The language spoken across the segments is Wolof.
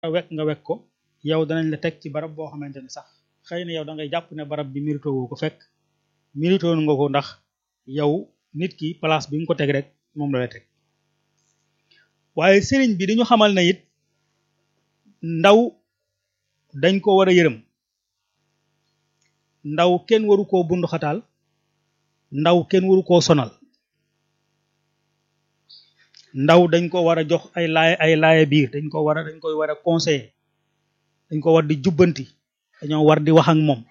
wekk nga wekk ko yow danañ la teg ci barab boo xamante ne sax xëy na yow da ngay jàpp ne barab bi mérito woo ko fekk mérito nga ko ndax yow nit ki place bi nga ko teg rek moom la la teg waaye sëriñ bi dañu xamal na it ndaw dañ ko war a yërëm ndaw kenn waru koo bundu xataal ndaw kenn waru koo sonal ndaw dañ ko war a jox ay laay ay laaya biir dañ ko war a dañ koy war a conseiller dañ ko war di jubbanti dañoo war di wax ak moom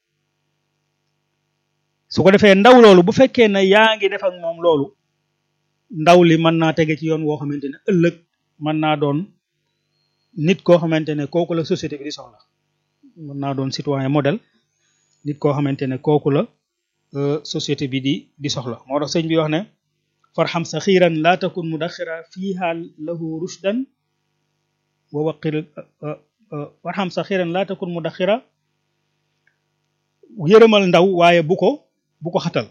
su ko defee ndaw loolu bu fekkee ne yaa ngi def ak moom loolu ndaw li mën naa tege ci yoon woo xamante ne ëllëg mën naa doon nit koo xamante ne kooku la société bi di soxla mën naa doon citoyen modèle nit koo xamante ne kooku la société bi di di soxla moo tax sëñ bi wax ne farxam sa xiiran laa takun mudaxira fiiha lahu rushdan wa waqir farxam sa xiiran laa takun mudaxira yërëmal ndaw waaye bu ko bu ko xatal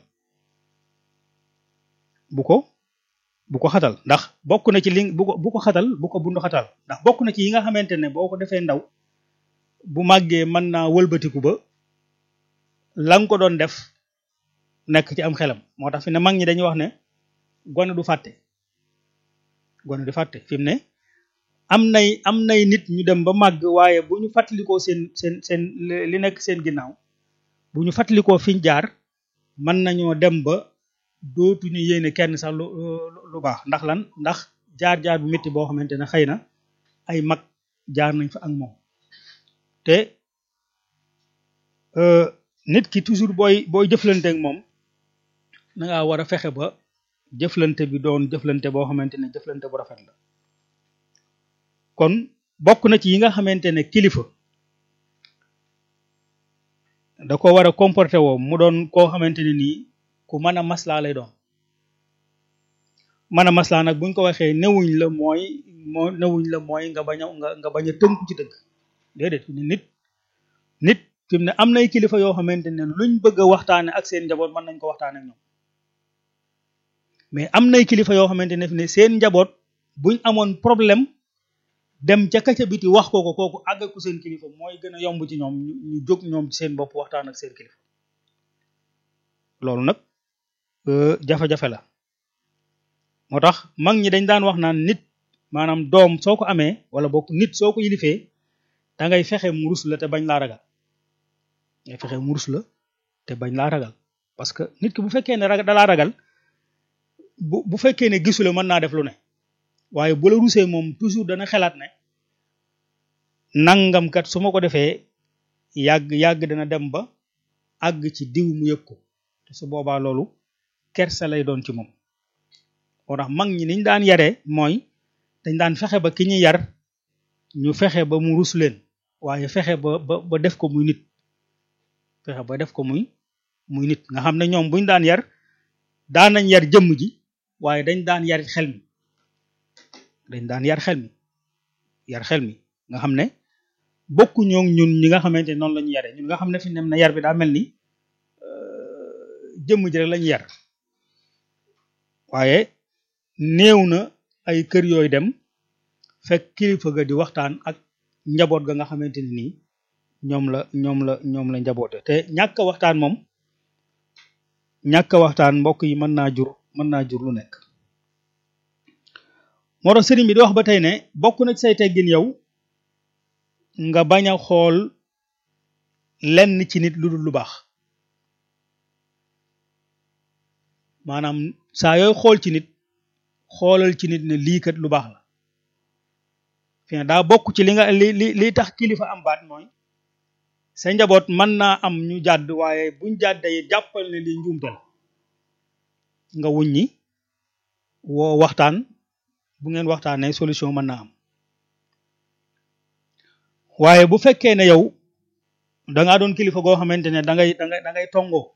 bu ko bu ko xatal ndax bokk na ci li bu ko bu ko xatal bu ko bundu xatal ndax bokk na ci yi nga xamante ne boo ko defee ndaw bu màggee mën naa wëlbatiku ba la nga ko doon def nekk ci am xelam moo tax fi ne mag ñi dañuy wax ne gone du fàtte gone du fàtte fi mu ne am nay am nay nit ñu dem ba màgg waaye bu ñu fàttalikoo seen seen seen li nekk seen ginnaaw bu ñu fàttalikoo fiñ jaar mën nañoo dem ba dootuñu yéene kenn sax lu lu baax ndax lan ndax jaar-jaar bu métti boo xamante ne xëy na ay mag jaar nañ fa ak moom te nit ki toujours booy booy jëflante ak moom da ngaa war a fexe ba jëflante bi doon jëflante boo xamante ne jëflante bu rafet la kon bokk na ci yi nga xamante ne kilifa da ko war a comporté woo mu doon koo xamante ne nii ku mën a maslaa lay doon mën a maslaa nag buñ ko waxee newuñ la mooy moo newuñ la mooy nga bañ a nga nga bañ a tënku ci dëgg déedéet nit nit fi mu ne am nay kilifa yoo xamante ne luñ bëgg a waxtaane ak seen njaboot mën nañ ko waxtaane ak ñoom mais am nay kilifa yoo xamante ne fi ne seen njaboot buñ amoon problème dem ca kaca biti wax ko ko kooku àgg ko seen kilifa mooy gën a yomb ci ñoom ñu jóg ñoom ci seen bopp waxtaan ak seen kilifa loolu nag jafe-jafe la moo tax mag ñi dañ daan wax naan nit maanaam doom soo ko amee wala bokk nit soo ko yilifee da ngay fexe mu rus la te bañ laa ragal ngay fexe mu rus la te bañ laa ragal parce que nit ki bu fekkee ne ragal dalaa ragal bu bu fekkee ne gisu la mën naa def lu ne waaye bu la rusee moom toujours dana xelaat ne nangam kat su ma ko defee yàgg yàgg dana dem ba àgg ci diw mu yëg ko te su boobaa loolu kersa lay doon ci moom moo tax mag ñi niñ daan yaree mooy dañ daan fexe ba ki ñu yar ñu fexe ba mu rus leen waaye fexe ba ba ba def ko muy nit fexe ba def ko muy muy nit nga xam ne ñoom buñ daan yar daan nañ yar jëmm ji waaye dañ daan yar xel mi dañ daan yar xel mi yar xel mi nga xam ne bokku ñoo ñun ñi nga xamante ne noonu la ñu yare ñun nga xam ne fi nem na yar bi daa mel ni jëmm ji rek la ñu yar waaye néew na ay kër yooyu dem fekk kilifa ga di waxtaan ak njaboot ga nga xamante ne nii ñoom la ñoom la ñoom la njaboote te ñàkk waxtaan moom ñàkk waxtaan mbokk yi mën naa jur mën naa jur lu nekk moo tax sëriñ bi di wax ba tey ne bokk na ci say teggin yow nga bañ a xool lenn ci nit lu dul lu baax maanaam saa yooy xool ci nit xoolal ci nit ne lii kat lu baax la fi daa bokk ci li nga li li li tax kilifa am baat mooy sa njaboot mën naa am ñu jàdd waaye buñ jàddee jàppal ne lii njuumte la nga wuññi woo waxtaan bu ngeen waxtaanee solution mën naa am waaye bu fekkee ne yow da ngaa doon kilifa goo xamante ne da ngay da ngay da ngay tongoo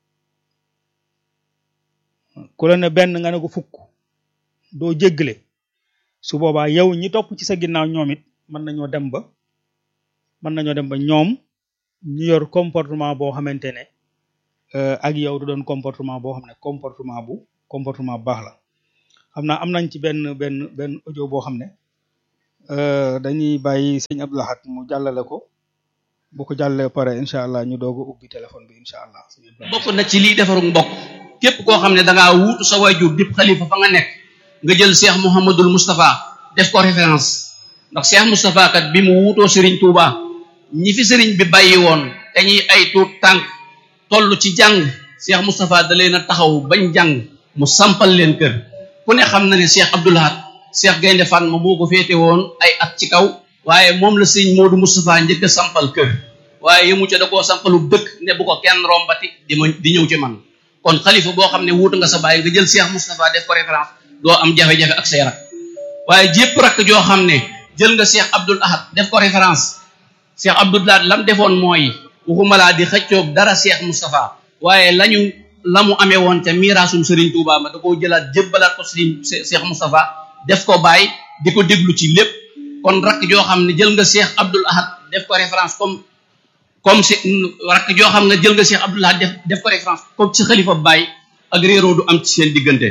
ku la ne benn nga ne ko fukk doo jéggale su boobaa yow ñi topp ci sa ginnaaw ñoom it mën nañoo dem ba mën nañoo dem ba ñoom ñu yor comportement boo xamante ne ak yow du doon comportement boo xam ne comportement bu comportement bu baax la xam naa am nañ ci benn benn benn audio boo xam ne dañuy bàyyi sëñ Abdou Lahad mu jàllale ko bu ko jàllee pare incha allah ñu doog a ubbi téléphone bi incha allah. bokk na ci liy defaru mbokk képp koo xam ne da ngaa wuutu sa waajur dip xalifa fa nga nekk nga jël Cheikh Mouhamadul Moustapha def ko référence ndax Cheikh Moustapha kat bi mu wuutoo Serigne Touba ñi fi Serigne bi bàyyi woon te ñuy ay tuut tànk toll ci jàng Cheikh Moustapha da leen a taxaw bañ jàng mu sampal leen kër ku ne xam na ne Cheikh Abdou Lahad Cheikh Gaynde Fatma moo ko féete woon ay at ci kaw waaye moom la sëñ Modou Moustapha njëkk a sampal kër waaye yëmu ca da koo sampalu dëkk ne bu ko kenn rombati di ma di ñëw ci man kon xalifa boo xam ne wuutu nga sa bàyyi nga jël Cheikh Moustapha def ko référence doo am jafe-jafe ak say rak waaye jépp rakk joo xam ne jël nga Cheikh Abdoul Ahad def ko référence Cheikh Abdoul Ahad lam defoon mooy waxuma laa di xëccoog dara Cheikh Moustapha waaye lañu la mu amee woon ca miiraasum Serigne Touba ma da koo jëlaat jébbalaat ko Serigne Cheikh Moustapha def ko bàyyi di ko déglu ci lépp kon rakk joo xam ne jël nga Cheikh Abdoul Ahad def ko référence comme comme si rakk joo xam ne jël nga Cheikh Abdoul Ahad def def ko référence comme si xalifa bàyyi ak réeroo du am ci seen diggante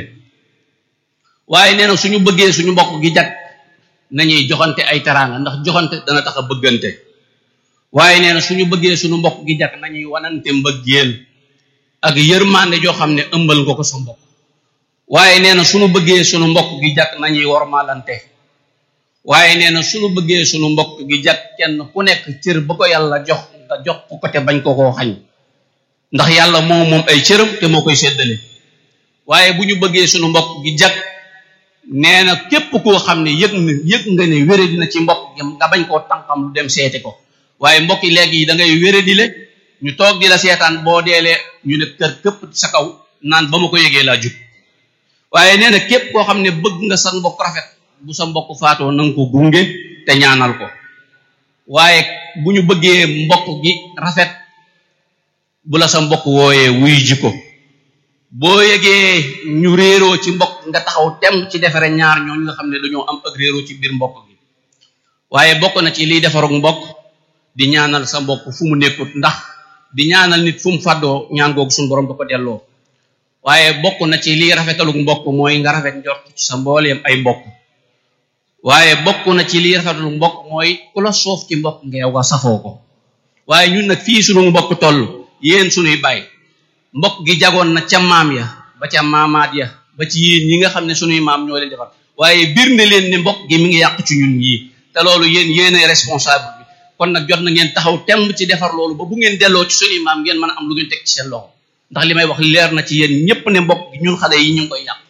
waaye nee na suñu bëggee suñu mbokk gi jag nañuy joxante ay teraanga ndax joxante dana tax a bëggante waaye nee na suñu bëggee suñu mbokk gi jag nañuy wanante mbëggeel ak yërmande joo xam ne ëmbal nga ko sa mbokk waaye nee na suñu bëggee suñu mbokk gi jag nañuy wormaalante waaye nee na suñu bëggee suñu mbokk gi jag kenn ku nekk cër ba ko yàlla jox nga jox ko te bañ ko koo xañ ndax yàlla moo moom ay cëram te moo koy séddale waaye bu ñu bëggee suñu mbokk gi jag nee na képp koo xam ne yëg na yëg nga ne wére dina ci mbokk gi nga bañ koo tànkam lu dem seeti ko waaye mbokk yi léegi yi da ngay wére di le ñu toog di la seetaan boo deelee ñu ne kër këpp sa kaw naan ba ma ko yëgee laa jug waaye nee na képp koo xam ne bëgg nga sa mbokk rafet bu sa mbokk faatoo na nga ko gunge te ñaanal ko waaye bu ñu bëggee mbokk gi rafet bu la sa mbokk wooyee wuy ji ko boo yëgee ñu réeroo ci mbokk nga taxaw tem ci defare ñaar ñooñu nga xam ne dañoo am ak réeroo ci biir mbokk gi waaye bokk na ci liy defarug mbokk di ñaanal sa mbokk fu mu nekkut ndax di ñaanal nit fu mu fàddoo ñaan googu suñu borom da ko delloo waaye bokk na ci liy rafetalug mbokk mooy nga rafet njort ci sa mbooleem ay mbokk waaye bokk na ci liy rafetalug mbokk mooy ku la soof ci mbokk ngeew nga safoo ko waaye ñun nag fii sunu mbokk toll yéen sunuy bàyyi mbokk gi jagoon na ca maam ya ba ca maamaat ya ba ci yéen ñi nga xam ne sunuy maam ñoo leen defar waaye biir ne leen ne mbokk gi mi ngi yàq ci ñun ñii te loolu yéen yéenay responsable bi kon nag jot na ngeen taxaw temb ci defar loolu ba bu ngeen delloo ci sunuy maam ngeen mën a am lu ngeen teg ci seen loxo ndax li may wax leer na ci yéen ñépp ne mbokk gi ñun xale yi ñu ngi koy yàq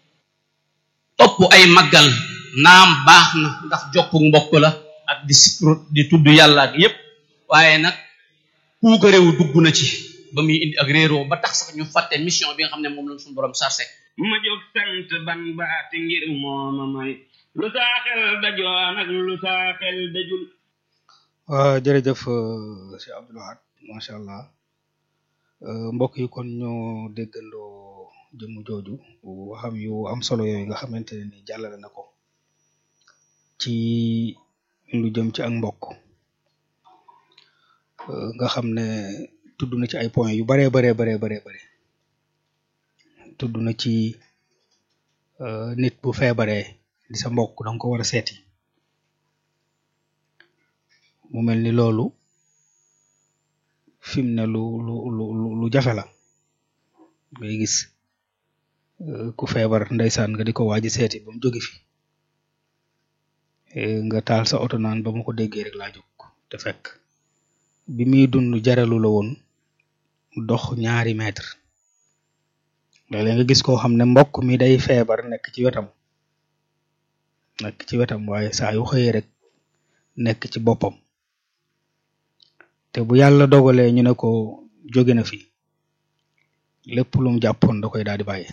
topp ay màggal naam baax na ndax jokku mbokk la ak di sikru di tudd yàlla ak yépp waaye nag puuka réew dugg na ci ba muy indi ak réeroo ba tax sax ñu fàtte mission bi nga xam ne moom lañ suñu borom sarse ma jóg sant ban baati ngir mooma may lu saa xel dajoon ak lu saa xel dajul waaw jërëjëf Cheikh Abdou Lahad macha allah mbokk yi kon ñoo déggandoo jëmm jooju waxam yu am solo yooyu nga xamante ne ni jàllale na ko ci lu jëm ci ak mbokk nga xam ne tudd na ci ay points yu baree baree baree baree bare tudd na ci nit bu feebaree di sa mbokk danga ko war a seeti mu mel ni loolu fi mu ne lu lu lu lu jafe la ngay gis ku feebar ndeysaan nga di ko waaji seeti ba mu jóge fi nga taal sa oto naan ba ma ko déggee rek laa jóg te fekk bi muy dund jaralu la woon dox ñaari mètre léeg-léeg nga gis koo xam ne mbokk mi day feebar nekk ci wetam nekk ci wetam waaye saa yu xëyee rek nekk ci boppam te bu yàlla dogalee ñu ne ko jóge na fi lépp lu mu jàppoon da koy daal di bàyyi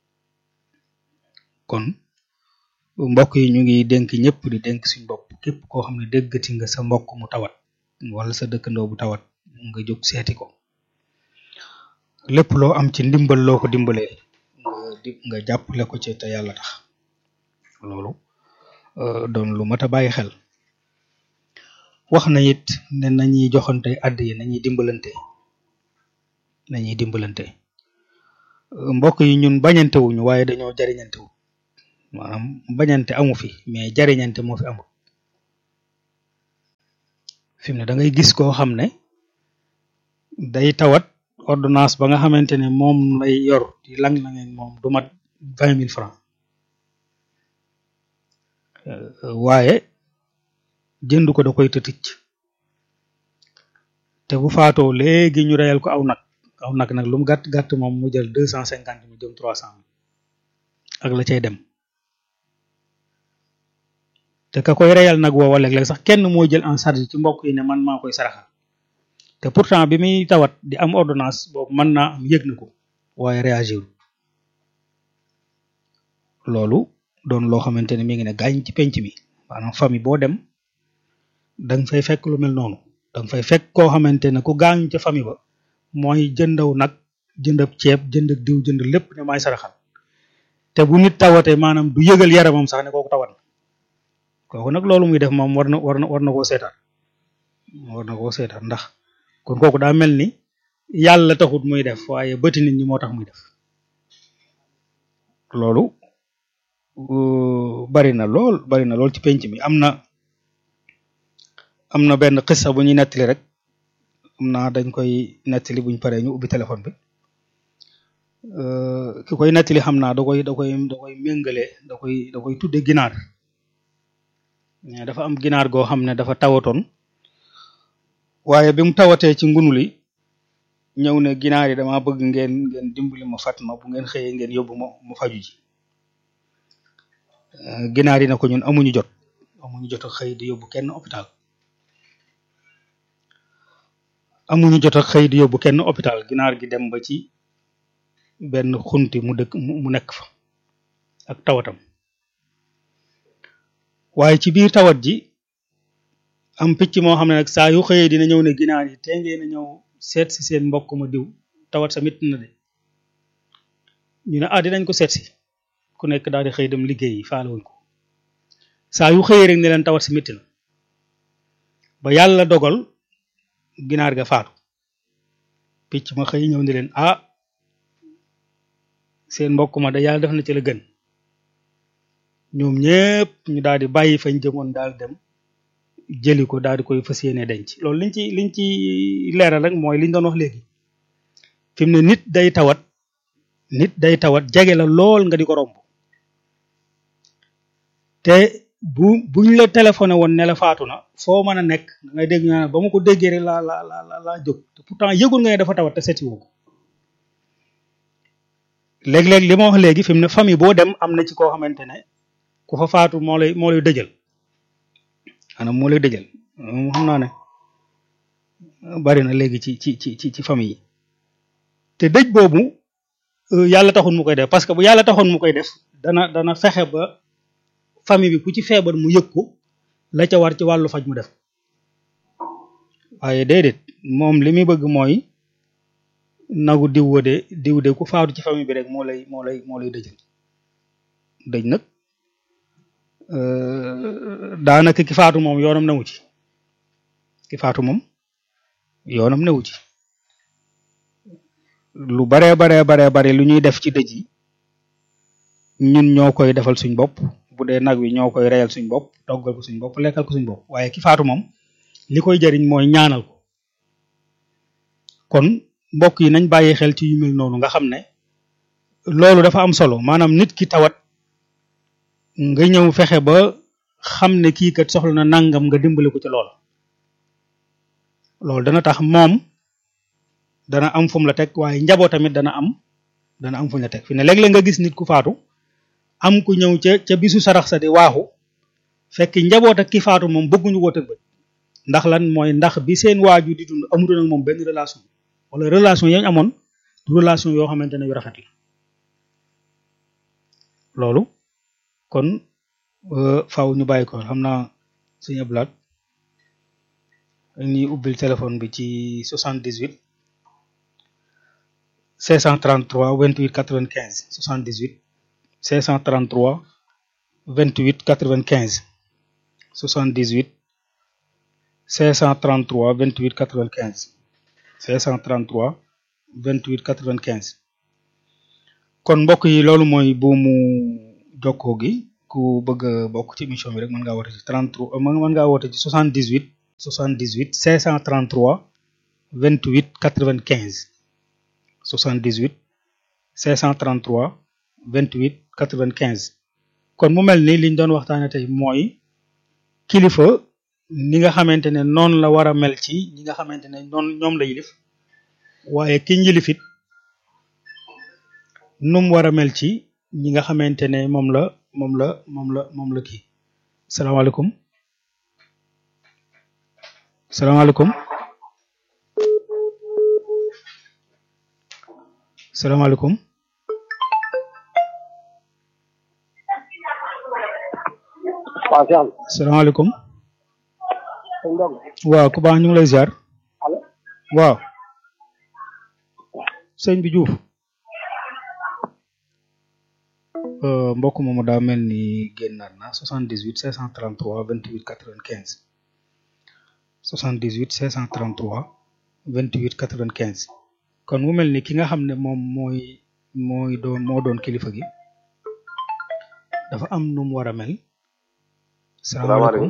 kon mbokk yi ñu ngi dénk ñëpp di dénk suñ bopp képp koo xam ne déggati nga sa mbokk mu tawat wala sa dëkkandoo bu tawat nga jóg seeti ko lépp loo am ci ndimbal loo ko dimbalee nga di nga jàppale ko ci te yàlla tax loolu doon lu mat a bàyyi xel wax na it ne nañuy joxante àdd yi nañuy dimbalante nañuy dimbalante mbokk yi ñun bañante wuñu waaye dañoo jariñante wu maanaam bañante amu fi mais jariñante moo fi amul fi mu ne da ngay gis koo xam ne day tawat ordonnance ba nga xamante ne moom lay yor di lang la ngeen moom du mat vingt mille francs waaye jënd ko da koy tëtic te bu faatoo léegi ñu reyal ko aw nag aw nag nag lu mu gàtt gàtt moom mu jël deux cent cinquante mille jëm trois cent mille ak la cay dem te ka koy reyal nag woowa léeg-léeg sax kenn moo jël en charge ci mbokk yi ne man maa koy saraxal te pourtant bi muy tawat di am ordonnance boobu mën naa am yëg na ko waaye réagir loolu doon loo xamante ne mi ngi ne gaañ ci penc mi maanaam famille boo dem da nga fay fekk lu mel noonu da nga fay fekk koo xamante ne ku gaañ ca famille ba mooy jëndaw nag jëndab ceeb jënd ak diw jënd lépp ne maay saraxal te bu nit tawatee maanaam du yëgal yaramam sax ne kooku tawat na kooku nag loolu muy def moom war na war na war na koo seetaan war na koo seetaan ndax kon kooku daa mel ni yàlla taxut muy def waaye bëti nit ñi moo tax muy def loolu bari na lool bari na lool ci penc mi am na am na benn xissa bu ñuy nettali rek am naa dañ koy nettali buñ paree ñu ubbi téléphone bi ki koy nettali xam naa da koy da koy da koy méngale da koy da koy tudde ginaar mais dafa am ginaar goo xam ne dafa tawatoon waaye bi mu tawatee ci ngunu li ñëw ne ginaar yi dama bëgg ngeen ngeen dimbali ma fat ma bu ngeen xëyee ngeen yóbbu ma mu faju ji ginaar yi na ko ñun amuñu jot amuñu jot a xëy di yóbbu kenn hôpital amuñu jot a xëy di yóbbu kenn hôpital ginaar gi dem ba ci benn xunti mu dëkk mu nekk fa ak tawatam waaye ci biir tawat ji am picc moo xam ne nag saa yu xëyee dina ñëw ne ginaar yi te ngeen a ñëw seet si seen mbokk ma diw tawat sa mit na de ñu ne ah dinañ ko seet si ku nekk daal di xëy dem liggéey yi faalewuñ ko saa yu xëyee rek ne leen tawat si métti na ba yàlla dogal ginaar ga faatu picc ma xëy ñëw ne leen ah seen mbokk ma da yàlla def na ci la gën ñoom ñëpp ñu daal di bàyyi fañ jëmoon daal dem jëli ko daal di koy fas yéene denc loolu liñ ci liñ ci leeral rek mooy liñ doon wax léegi fi mu ne nit day tawat nit day tawat jege la lool nga di ko romb te bu buñ la téléphoné woon ne la faatu na foo mën a nekk da ngay dégg naa ba ma ko déggee rek laa la la la laa jóg te pourtant yëgul nga ne dafa tawat te seeti woo ko léeg-léeg li ma wax léegi fi mu ne famille boo dem am na ci koo xamante ne ku fa faatu moo lay moo lay dëjal maanaam moo lay dëjal moom xam naa ne bari na léegi ci ci ci ci ci famille yi te dëj boobu yàlla taxoon mu koy def parce que bu yàlla taxoon mu koy def dana dana fexe ba famille bi ku ci feebar mu yëg ko la ca war ci wàllu faj mu def waaye déedéet moom li muy bëgg mooy nagu diw wa de diw de ku faatu ci famille bi rek moo lay moo lay moo lay dëjal dëj nag daanaka ki faatu moom yoonam newu ci ki faatu moom yoonam newu ci lu baree baree baree bare lu ñuy def ci dëj yi ñun ñoo koy defal suñ bopp bu dee nag wi ñoo koy reyal suñ bopp toggal ko suñ bopp lekkal ko suñ bopp waaye ki faatu moom li koy jariñ mooy ñaanal ko kon mbokk yi nañ bàyyi xel ci yu mel noonu nga xam ne loolu dafa am solo maanaam nit ki tawat nga ñëw fexe ba xam ne kii kat soxla na nangam nga dimbali ko ci loola loolu dana tax moom dana am fu mu la teg waaye njaboot tamit dana am dana am fu mu la teg fi ne léeg-léeg nga gis nit ku faatu am ku ñëw ca ca bisu sarax sa di waaxu fekk njaboot ak ki faatu moom bëgguñu woo tëg bët ndax lan mooy ndax bi seen waaju di dund amutoon ak moom benn relation wala relation yañ amoon du relation yoo xamante ne yu rafet la loolu kon faaw ñu bàyyi ko xam naa suñu ablaat ñuy ubbil téléphone bi ci 78 533 28 95 78 533 28 95 78 533 28 95 533 28 95 kon mbokk yi loolu mooy buumu jokkoo gi ku bëgg a bokk ci émission bi rek mën ngaa woote ci 33 mën ngaa woote ci 78 78 533 28 95 78 533 28 95 kon mu mel ni liñ doon waxtaane tey mooy kilifa ni nga xamante ne noonu la war a mel ci ñi nga xamante ne noonu ñoom la yilif waaye ki njilifit nu mu war a mel ci ñi nga xamante ne moom la moom la moom la moom la kii salaamaaleykum salaamaaleykum salaamaaleykum waaw Cheikh salaamaaleykum sëñ Ndong waaw ku baax ñu ngi lay ziar allo waaw sëñ bi Diouf euh, mbokk moomu daa mel ni génnaat na 78 533 28 95 78 533 28 95 kon mu mel ni ki nga xam ne moom mooy mooy doon moo doon kilifa gi dafa am nu mu war a mel. salaamaaleykum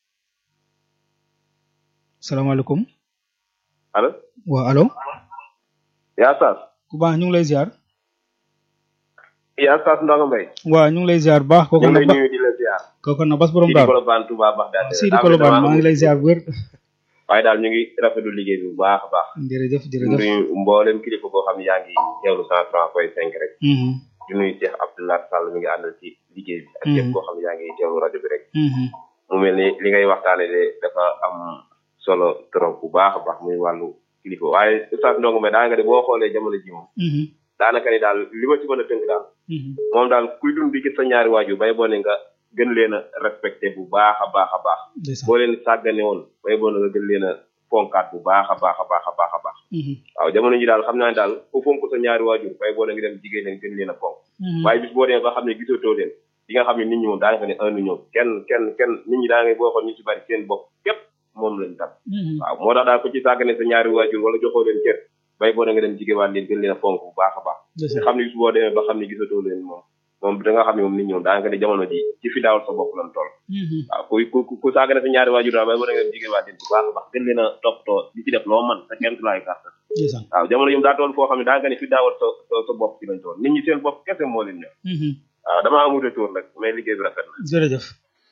salaamaaleykum allo waaw allo yaa saas ku baax ñu ngi lay ziar yaa saas Ndongo Mbaye waaw ñu ngi lay ziar baax kooku ñu ngi lay na nuyu di la ziar kooku na bas borom Sidi daal Kolobane Touba Bagdad Sidi Kolobane maa ngi lay ziar bu wér waaye daal ñu ngi rafetlu liggéey bi bu baax a baax jërëjëf di jërëjëf nuyu mboolem kilifa boo xam ne yaa ngi teewlu cent trois point cinq rek Mhm, di nuyu Cheikh Abdoulaye Sall mi ngi àndal ci liggéey bi ak képp koo xam ne yaa ngi teewlu rajo bi rek mhm, mu mel ni li ngay waxtaane de dafa am solo trop bu baax a baax muy wàllu kilifa waaye Oustaz Ndongo Mbaye daa nga de boo xoolee jamono ji moom mhm, daanaka ni daal li ma ci mën a tënk daal mhm, moom daal kuy dund di gis sa ñaari waajur bay boo ne nga gën leen a respecté bu baax a baax a baax ndeysaan. boo leen sàggane woon bay boo ne nga gën leen a fonkaat bu baax a baax a baax a baax a baax Mhm, waaw jamono ji daal xam naa ne daal ku fonk sa ñaari waajur bay boo ne nga dem jigéen leen gën leen a fonk mhm, waaye bis boo demee ba xam ne gisatoo leen di nga xam ne nit ñi moom daanaka ne un ñoom kenn kenn kenn nit ñi daa ngay boo xool ñu ci bari seen bopp képp moom lañ tam mhm, waaw moo tax daal ku ci sàggane sa ñaari waajur wala joxoo leen cër bay boo ne nga dem jigéewaat leen gën leen a fonk bu baax a baax ndeysaan. nga xam ne bis boo demee ba xam ne gisatoo leen moom moom da nga xam ne moom nit ñoom daanaka ne jamono ji ci fi daawal sa bopp lan toll Mhm, waaw ku ku ku saaga na sa ñaari waajur daal bay ba da nga dem jigéen waa den bu baax a baax gën leen a toppatoo di ci def loo man sa kenn laay kàttan ndeysaan. waaw jamono yi daa toll foo xam ne daanaka ne fi daawal sa sa sa bopp ci lañ toll nit ñi seen bopp kese moo leen ñor Mhm, waaw damaa amute tour nag mais liggéey bi rafet na jërëjëf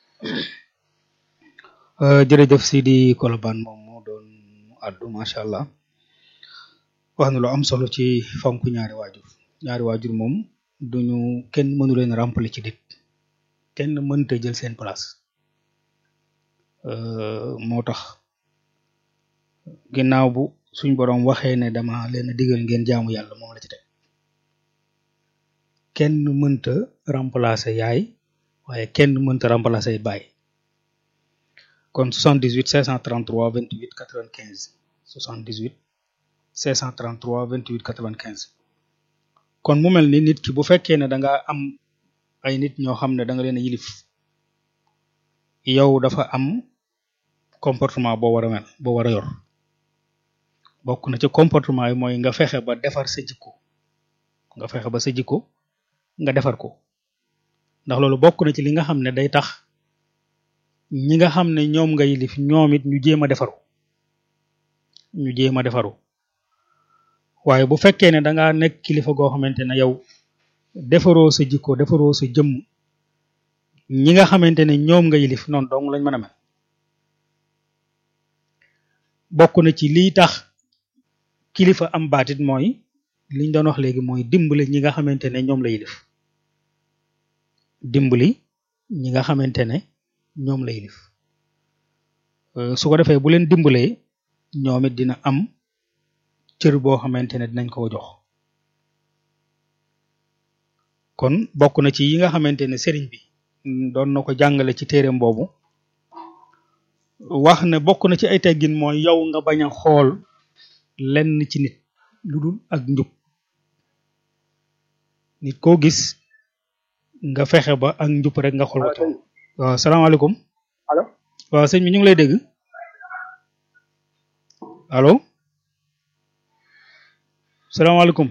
Euh, jërëjëf Sidi Kolobane moom moo doon addu macha allah wax na lu am solo ci fonk ñaari waajur ñaari waajur moom duñu kenn mënu leen remplir ci nit kenn mënta jël seen place Euh, moo tax ginnaaw bu suñ borom waxee ne dama leen a digal ngeen jaamu yàlla moom la ci teg kenn mënta remplacer yaay waaye kenn mënta remplacer baay kon 78 533 28 95 78 533 28 95 kon mu mel ni nit ki bu fekkee ne da nga am ay nit ñoo xam ne da nga leen a yilif yow dafa am comportement boo war a mel boo war a yor bokk na ci comportement yi mooy nga fexe ba defar sa jikko nga fexe ba sa jikko nga defar ko ndax loolu bokk na ci li nga xam ne day tax ñi nga xam ne ñoom nga yilif ñoom it ñu jéem a defaru ñu jéem a defaru waaye bu fekkee ne da nga nekk kilifa goo xamante ne yow defaroo sa jikko defaroo sa jëmm ñi nga xamante ne ñoom nga yilif noonu dong lañ mën a mel bokk na ci liy tax kilifa am baatit mooy liñ doon wax léegi mooy dimbali ñi nga xamante ne ñoom la yilif dimbali ñi nga xamante ne ñoom la yilif Euh, su ko defee bu leen dimbalee ñoom it dina am cër boo xamante ne dinañ ko jox kon bokk na ci yi nga xamante ne sëriñ bi mm, doon na ko jàngale ci téereem boobu wax ne bokk na ci ay teggin mooy yow nga bañ a xool lenn ci nit lu dul ak njub nit koo gis nga fexe ba ak njub rek nga xool ko ci moom waaw salaamaaleykum allo waaw sëñ bi ñu ngi lay dégg allo salaamaaleykum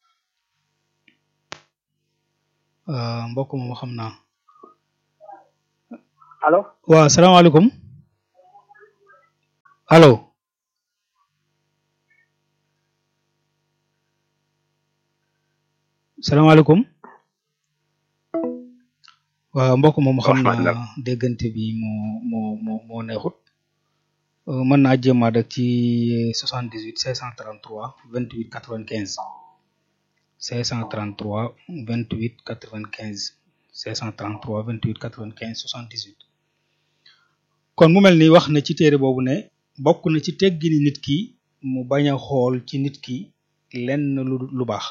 ah mbokk moom xam naa allo waaw salaamaaleykum allo salaamaaleykum waaw mbokk moom xam naa déggante bi moo moo moo moo neexut Euh, mën naa jéemaat rek ci 78 533 28 95 533 28 95 533 28 95 78 kon mu mel ni wax na ci téere boobu ne bokk na ci teggini nit ki mu bañ a xool ci nit ki lenn lu lu baax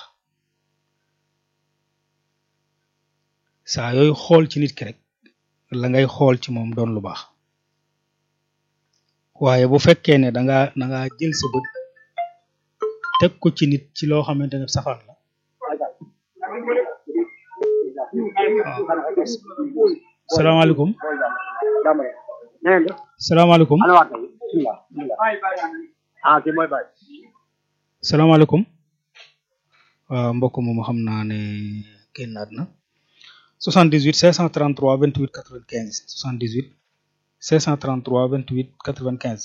saa yooyu xool ci nit ki rek la ngay xool ci moom doon lu baax waaye bu fekkee ne da nga da nga jël sa bët teg ko ci nit ci loo xamante ne safaan la salaamaaleykum salaamaaleykum ah kii mooy Baye. salaamaaleykum waaw mbokk moom xam naa ne génnaat na 78 533 28 95 78 533 28 95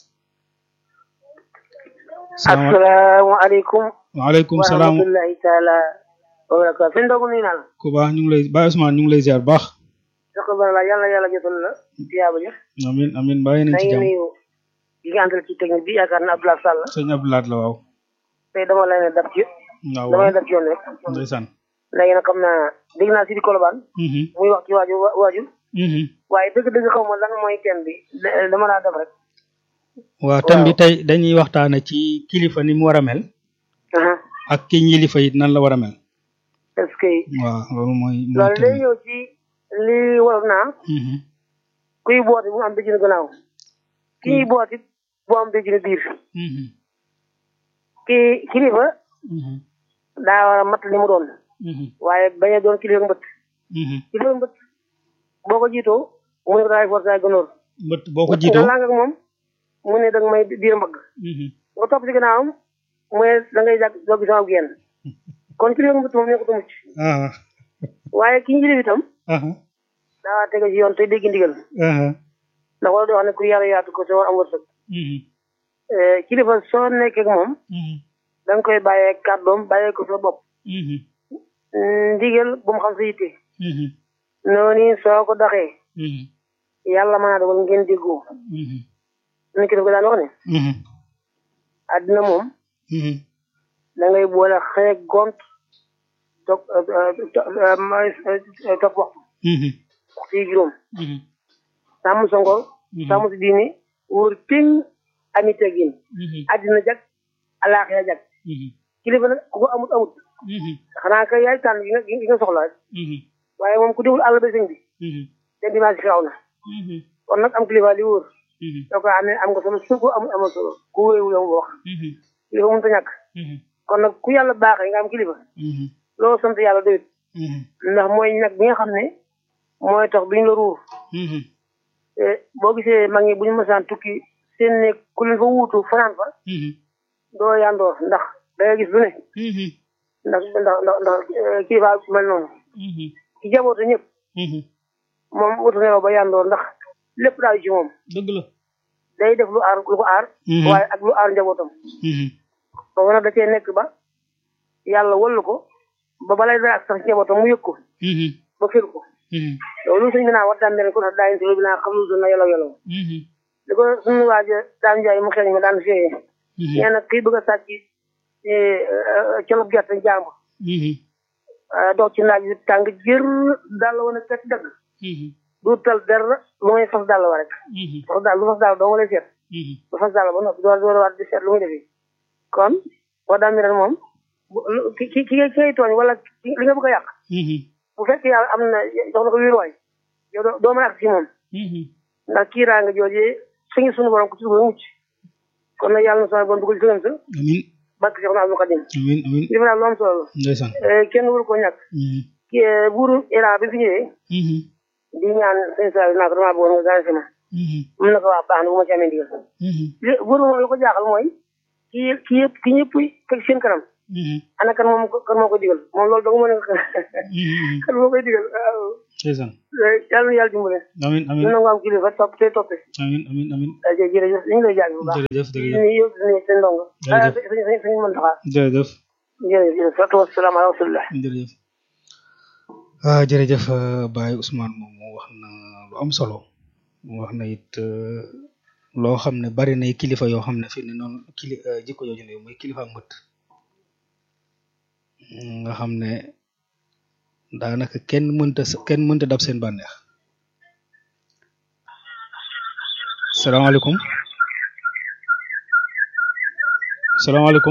salaama asalaamaaleykum waaleykum wa salaam rahmatullahi taala wa barakaatu sëñ Ndogu nuyu naa la ku baax ñu ngi lay Baye Ousmane ñu ngi lay ziar baax sako bara la yàlla yàlla jotal la tiyaaba ja amin amin bàyyi nañ na ci ngi jàmm nuyu yi nga àndal ci technique bi yaakaar na Abdoulaye Sall sëñ Abdoulaat la waaw tey dama lay ne dab ci waaw damay waaw dab ci yoon rek ndeysaan léegi nag xam naa dégg naa si di Kolobaan mhm muy wax ci waaju waaju mhm waaye dëgg-dëgg xaw ma lan mooy thème bi da- dama laa dab rek waaw thème bi tey dañuy waxtaane ci kilifa ni mu war a mel aha ak ki ñilifa it nan la war a mel est-ce que waaw loolu mooy mooy loolu day thème ñëw ci li wolof naa bi mhm kuy booti bu am béjjinu gannaaw ki ñuy booti bu am béjjinu biir mhm ki kilifa mhm daa war a mat li mu doon mhm waaye bañ a doon kilifa mbët mhm kilifa mbët boo ko jiitoo mu ne ko daay forcé ay gënoor mbët boo ko nga jiitoo làng ak moom mu ne danga may biir mbagg mhm nga topp ci gannaawam mu ne da ngay jàgg doo gis sama génn kon kilifa mbët moom nekkut a mucc ah waaye ki njilif itam ah daa tege ci yoon te dégg ndigal ah ndax wala di wax ne ku yàlla yaatu ko soo am wërsëg mhm Eh, kilifa soo nekkee ak moom mhm da nga koy bàyyee kàddoom bàyyee ko sa bopp mhm Mm, ndigal bu mu xam sa yitte mhm noonu soo ko doxee mhm yàlla mën naa dogal ngeen déggoo mhm ni kilifa daan wax ne mhm àddina moom mhm da ngay boole xëy ak gont toog topp waxtu mhm waxtu yi juróom mhm sàmm sa ngor sàmm si diine wóor péng ami teggin mhm àddina jag alaaxira jag mhm kilifa nag ku ko amut amut mhm xanaa kay yaay tànn gi nga gi nga soxla rek mhm waaye moom ku deful àll ba sëñ bi mhm den dimanche xew na mhm kon nag am kilifa li wóor mhm soo ko amee am nga solo su ko amul amal solo ku wéewu yow wax mhm kilifa mënut a ñàkk mhm kon nag ku yàlla baaxee nga am kilifa mhm loolu sant yàlla doyut mhm ndax mooy ñag bi nga xam ne mooy tax duñ la ruur mhm te boo gisee mag ñi bu ñu mësaan tukki seen ne ku leen fa wuutu fanaan fa mhm doo yandoor ndax da ngay gis lu ne mhm ndax ndax ndax ndax eh, kilifa mel noonu mhm ki jaboote ñëpp mhm moom wutu nelaw ba yandoor ndax lépp daal ci moom dëgg la day def lu aar lu ko aar Mhm. waaye ak lu aar njabootam mhm boobu nag da cee nekk ba yàlla wallu ko ba balay dara ak sax njabootam mu yëg ko mhm ba fir ko mhm loolu sëñ bi naa war daan mel ko tax daayin si bi naa xam lu na yelaw yelaw mhm li ko suñu waaja daan jaay mu xeeñ ma daan fiyee mhm nee na kii bëgg a sàcc colub gerte jàmbur mhm dox ci naaj bi tàng jër dàll woon a kat dëgg mhm du tal dara lu may fas dàll wa rek mhm fas dàll lu fas dàll doo nga lay seet mhm lu fas dàll ba noppi door door waat di seet lu muy defi kon war daan mel moom bu lu- ki ki ki ngay ki ngay tooñ wala ki- li nga bëgg a yàq mhm bu fekkee yàlla am na jox na ko wéeruwaay yow doo doo mën a ak ci moom mhm ndax kiiraa nga joojee suñu suñu borom ku ci dugg mucc kon nag yàlla na sama bon dugal ci sëgam sa amin barke Cheikh Abdou Khadim amin amin li ma daal lu am solo la ndeysaan Eh, kenn waru koo ñàkk mhm ki eh, buuru Iran bi fi ñëwee mhm di ñaan sëñ Sall naa ko damaa bëggoon nga gane si ma mhm mun na ko waa baax na bu ma ci amee ndigal mhm li buuru moom li ko jaaxal mooy ki ki yëpp ki ñëpp teg seen kanam mhm ana kan moom kan moo koy digal moom loolu dong moo ne mhm kan moo koy digal waaw ndeysaan yàlla na yàlla dimbale amin ñu amin nangu am kilifa topp te toppe amin amin amin jë- jërëjëf ñu ngi lay jaag bu baax jërëjëf di jërëjëf nuyu yëpp di nuyu seen ndongo ah Jërëjëf. suñu suñu suñu mën taxaa jërëjëf jërëjëf jërëjëf salaatu wasalaam ala rasulillah jërëjëf ah jërëjëf euh, Baye Ousmane moom mu wax na lu am solo mu wax na it euh, loo xam ne bari nay kilifa yoo xam ne fi ne noonu kili euh, jikko jooju ne mooy kilifa ak mbët nga xam ne daanaka kenn mënta s- kenn mënta dab seen bànneex salaamaaleykum salaamaaleykum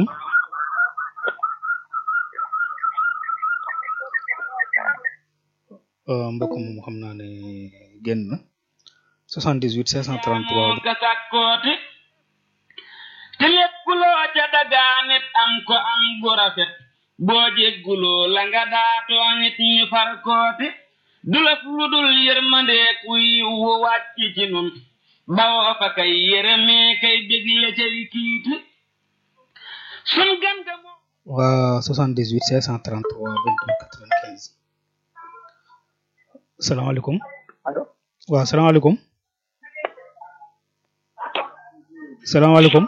Euh, mbokk moom xam naa ne génn na 78 533 ka sàkkooti te lépp loo ca dagaanit am ko am gu rafet boo jégguloo la nga daatooñit ñu far kooti du lëf lu dul yërmandeek yiw wu wàcc ci nun bawoo fa kay yërëmee kay bégle cay kiiti sun gan ga moo waa 78 533 28 95 salaamaaleykum allo waaw salaamaaleykum salaamaaleykum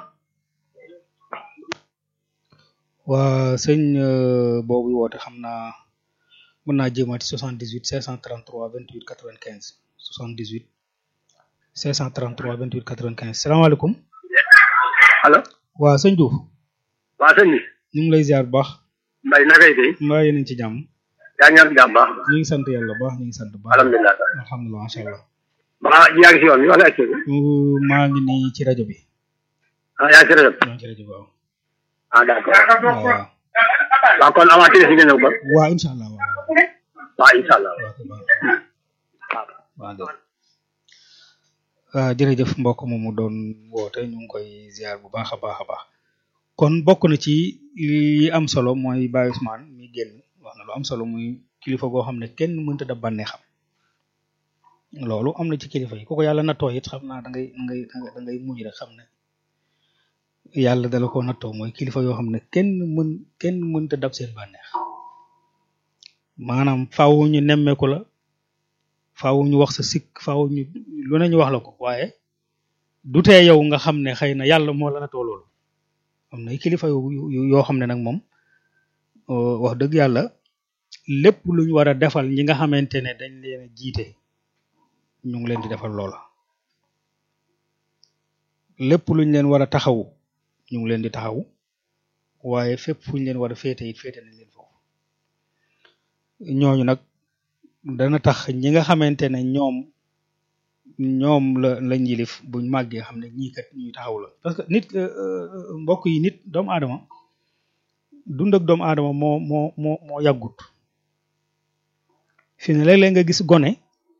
waa sëñ euh, boobu woote xam naa mën naa jéemaati 78 533 28 95 78 533 28 95 salaamaaleykum allo waa sëñ Diouf waa sëñ bi ñu ngi lay ziar bu baax mbay nakay tey mbaa yéen a ngi ci jàmm yaa ngi am jàmm baax ñu ngi sant yàlla bu baax ñu ngi sant bu baax alhamdulilah alhamdulilah macha allah ba yaa ngi si yoon bi wala ak Euh, maa ngi nii ci rajo bi ah yaa ngi si rajo maa ngi ci rajo bi waaw ah d'accord waaw waaw kon avant tey si nga ñëw ba waaw incha allah waaw waaw incha allah waaw kay baax na. waaw dëgg waaw jërëjëf mbokk moomu doon woote ñu ngi koy ziar bu baax a baax a baax kon bokk na ci li am solo mooy Baye Ousmane mi génn wax na lu am solo muy kilifa goo xam ne kenn mënta dab bànneexam loolu am na ci kilifa yi ku ko yàlla nattoo it xam naa da ngay da ngay da ngay mujj rek xam ne yàlla dala ko nattoo mooy kilifa yoo xam ne kenn mën kenn mënta dab seen bànneex maanaam faaw ñu nemmeeku la faaw ñu wax sa sikk faaw ñu lu ne ñu wax la ko waaye du tee yow nga xam ne xëy na yàlla moo la nattoo loolu am na ay kilifa yu yu- yoo xam ne nag moom euh, wax dëgg yàlla lépp lu ñu war a defal ñi nga xamante ne dañ leen a jiite ñu ngi leen di defal loola lépp lu ñu leen war a taxawu ñu ngi leen di taxawu waaye fépp fu ñu leen war a féete it féete nañ leen foofu ñooñu nag dana tax ñi nga xamante ne ñoom ñoom la lañ yilif buñ màggee xam ne ñii kat ñuy taxaw la parce que nit euh, euh, mbokk yi nit doomu aadama dund ak doomu aadama moo moo moo moo yàggut fi ne léeg-léeg nga gis gone